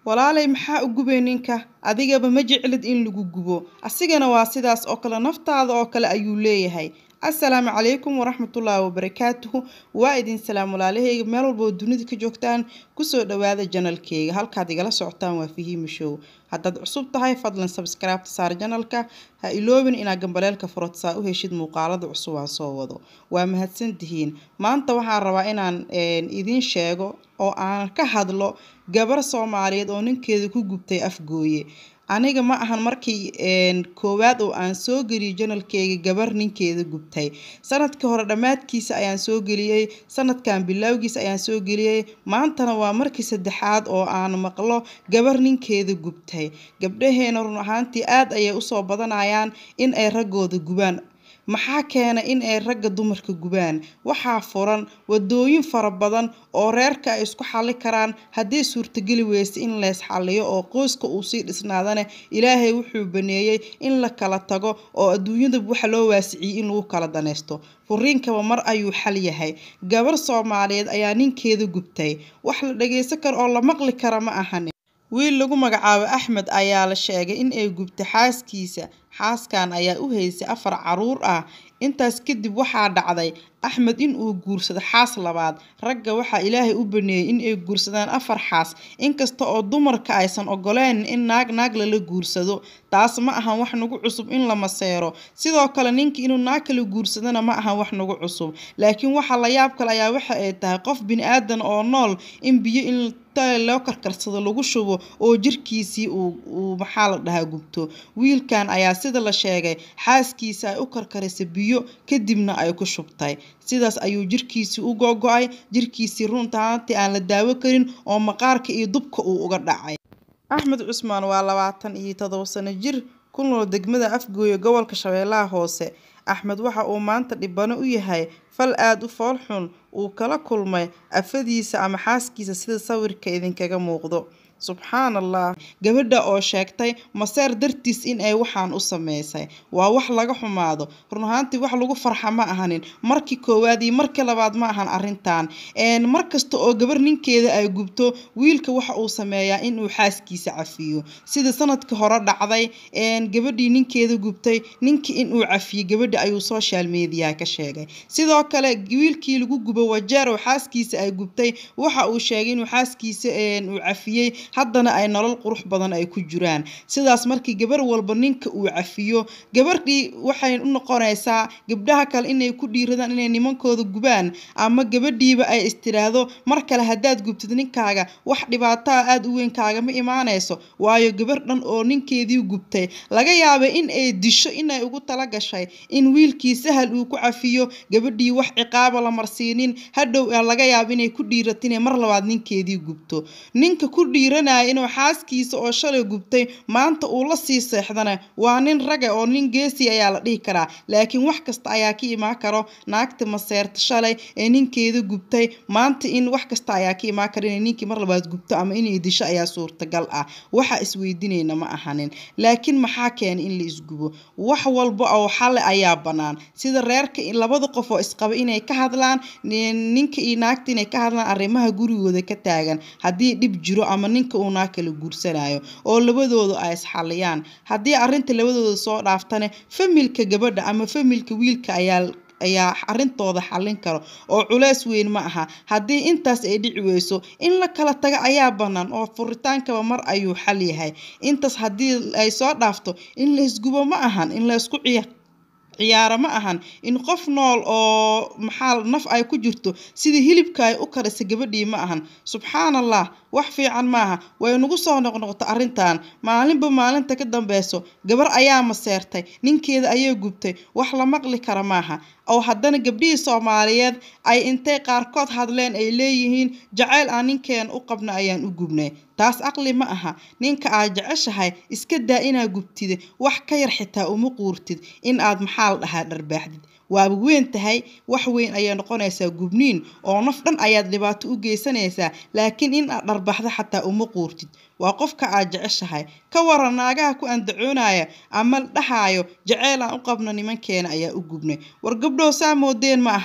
walaalay maxaa u gubay ninka adigaba ma jeclid in lagu gubo asigana waa sidaas oo kale naftaada oo kale ayuu leeyahay assalaamu calaykum waraxmatullaahi wabarakaatuhu waa idin salaam walaalahayga meel walba oo dunida ka joogtaan kusoo dhawaada janalkeyga halkaad igala socotaan waa fahiima show haddaad cusub tahay fadlan sabskraibta saar janalka ha iloobin inaad gambaleelka furotsaa u heshid muuqaalada cusub aan soo wado waa mahadsantihiin maanta waxaan rabaa inaan idiin sheego oo aan ka hadlo gabar soomaaliyeed oo ninkeeda ku gubtay afgooye aniga ma ahan markii koowaad oo aan soo geliyay janalkeyga gabar ninkeeda gubtay sanadkii hore dhammaadkiisa ayaan soo geliyey sanadkan bilowgiisa ayaan soo geliyey maantana waa markii saddexaad oo aan maqlo gabar ninkeeda gubtay gabdhaheena run ahaantii aad ayay usoo badanayaan in ay raggooda gubaan maxaa keena in ay ragga dumarka gubaan waxaa furan wadooyin fara badan oo reerka ay isku xalli karaan haddii suurtageli weyse in leys xalliyo oo qoyska uu sii dhisnaadane ilaahay wuxuu baneeyey in la kala tago oo adduunyada waxa loo waasiciyey in lagu kala danaysto furiinkaba mar ayuu xal yahay gabar soomaaliyeed ayaa ninkeeda gubtay wax la dhageysan karo oo la maqli kara ma ahan wiil lagu magacaabo axmed ayaa la sheegay in ay gubtay xaaskiisa xaaskan ayaa u haysay afar caruur ah intaas kadib waxaa dhacday axmed in uu guursado xaas labaad ragga waxaa ilaahay u baneeyey in ay guursadaan afar xaas inkasta oo dumarka aysan ogoleen in naag naag lala guursado taas ma ahan wax nagu cusub in la maseero sidoo kale ninka inuu naag kala guursadana ma ahan wax nagu cusub laakiin waxa la yaab kale ayaa waxa ay tahay qof bini aadan oo nool in biyo in loo karkarsado lagu shubo oo jirkiisii uu maxaa la dhahaa gubto wiilkan ayaa sida la sheegay xaaskiisa ay u karkarisay biyo kadibna ay ku shubtay sidaas ayuu jirkiisii u gogo-ay jirkiisii runtaantii aan la daawo karin oo maqaarka iyo dubka uu uga dhacay axmed cusmaan waa labaatan iyo todobo sano jir ku nool degmada afgooye gobolka shabeellaha hoose axmed waxa uu maanta dhibano u yahay fal aada u fool xun uu kala kulmay afadiisa ama xaaskiisa sida sawirka idinkaga muuqdo subxaan allah gabadha oo sheegtay maseer dartiis in ay waxaan u sameysay waa wax laga xumaado run ahaantii wax lagu farxa ma ahanin markii koowaad iyo markii labaad ma ahan arrintan mar kasta oo gabar ninkeeda ay gubto wiilka waxa uu sameeyaa inuu xaaskiisa cafiyo sida sanadkii hore dhacday gabadhii ninkeeda gubtay ninkii inuu cafiyo gabadha ayuu social media ka sheegay sidoo kale wiilkii lagu gubo wajeer oo xaaskiisa ay gubtay waxa uu sheegay inuu xaaskiisa uu cafiyey haddana ay nolol qurux badan ay ku jiraan sidaas markii gabar walba ninka uu cafiyo gabardhii waxay u noqonaysaa gabdhaha kale inay ku dhiiradaan inay nimankooda gubaan ama gabadhiiba ay istiraahdo mar kale haddaad gubtid ninkaaga wax dhibaataa aada u weyn kaagama imaanayso waayo gabar dhan oo ninkeedii gubtay laga yaabay in ay disho inay ugu tala gashay in wiilkii sahal uu ku cafiyo gabadhii wax ciqaaba la marsiinin hadhow laga yaaba inay ku dhiirato inay mar labaad ninkeedii gubto ninka ku dhiiranaya inuu xaaskiisa oo shalay gubtay maanta uu la sii seexdana waa nin raga oo nin geesi ayaa la dhihi karaa laakiin wax kasta ayaa ka imaan karo naagta maseerta shalay ee ninkeeda gubtay maanta in wax kasta ayaa ka imaan kara inay ninkii mar labaad gubto ama inay disho ayaa suurtagal ah waxa isweydiinayna ma ahanin laakiin maxaa keenay in la isgubo wax walba oo xale ayaa bannaan sida reerka labada qof oo isqaba inay ka hadlaan ninka iyo naagta inay ka hadlaan arrimaha gurigooda ka taagan haddii dhib jiro ama ninka uu naag kala guursanayo oo labadooda ay isxaliyaan haddii arrinta labadooda soo dhaaftane familka gabadha ama familka wiilka ayaa ayaa arrintooda xallin karo oo culeys weyn ma aha haddii intaas ay dhici weyso in la kala tago ayaa bannaan oo furitaankaba mar ayuu xal yahay intaas haddii ay soo dhaafto in la isgubo ma ahan in la isku ciya ciyaaro ma ahan in qof nool oo maxaa naf ay ku jirto sidii hilibka ay u karisa gabadhii ma ahan subxaan allah wax fiican maaha way nagu soo noqnoqoto arrintan maalinba maalinta ka dambeyso gabar ayaa maseertay ninkeeda ayay gubtay wax la maqli kara maaha oo haddana gabdhihii soomaaliyeed ay intay qaarkood hadleen ay leeyihiin jacayl aan ninkeena u qabna ayaan u gubnay taas aqli ma aha ninka aad jeceshahay iska daa inaad gubtida wax ka yar xitaa uma quurtid in aad maxaa la dhahaa dharbaaxdid waaba weyn tahay wax weyn ayay noqonaysaa gubniin oo naf dhan ayaad dhibaato u geysanaysaa laakiin in aad dharbaxdo xataa uma quurtid waa qofka aad jeceshahay ka waran naagaha ku andacoonaya ama dhahaayo jaceyl aan u qabno nimankeena ayaa u gubnay war gabdhow saa moodeen ma aha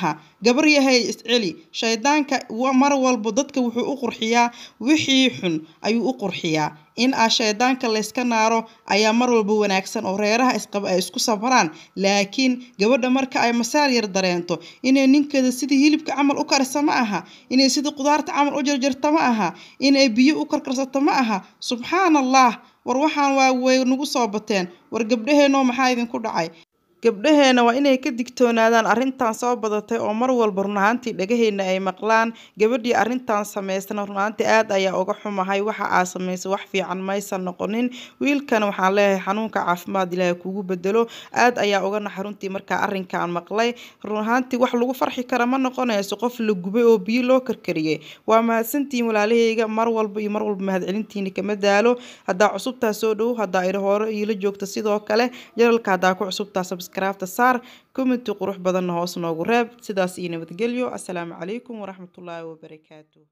gabar yahay isceli shaydaanka mar walba dadka wuxuu u qurxiyaa wixii xun ayuu u qurxiyaa in aa shaydaanka layska naaro ayaa mar walba wanaagsan oo reeraha isqaba ay isku sabraan laakiin gabadha marka ay masaar yar dareento inay ninkeeda sidii hilibka camal u karisa ma aha inay sidii qudaarta camal u jarjarto ma aha inay biyo u karkarsato ma aha subxaan allah war waxaan waa way nagu soo bateen war gabdhaheenoo maxaa idinku dhacay gabdhaheena waa inay ka digtoonaadaan arrintan soo badatay oo mar walba run ahaantii dhagaheena ay maqlaan gabadhii arrintan samaysana run ahaantii aad ayaa uga xumahay waxa aa samaysay wax fiican maysan noqonin wiilkan waxaan leeyahay xanuunka caafimaad ilaahay kugu bedelo aad ayaa uga naxay runtii markaa arrinkan maqlay run ahaantii wax lagu farxi kara ma noqonayso qof la gubay oo biyo loo karkariyey waa mahadsantihiin walaalahayga mar walba iyo mar walba mahadcelintiina kama daalo haddaa cusubtaa soo dhow haddaa iri hore iila joogta sidoo kale janalka haddaa ku cusubtaa subscribe saar commenti qurux badanna hoos noogu reeb sidaas iyo nabadgelyo assalaamu calaykum waraxmatullaahi wabarakaatu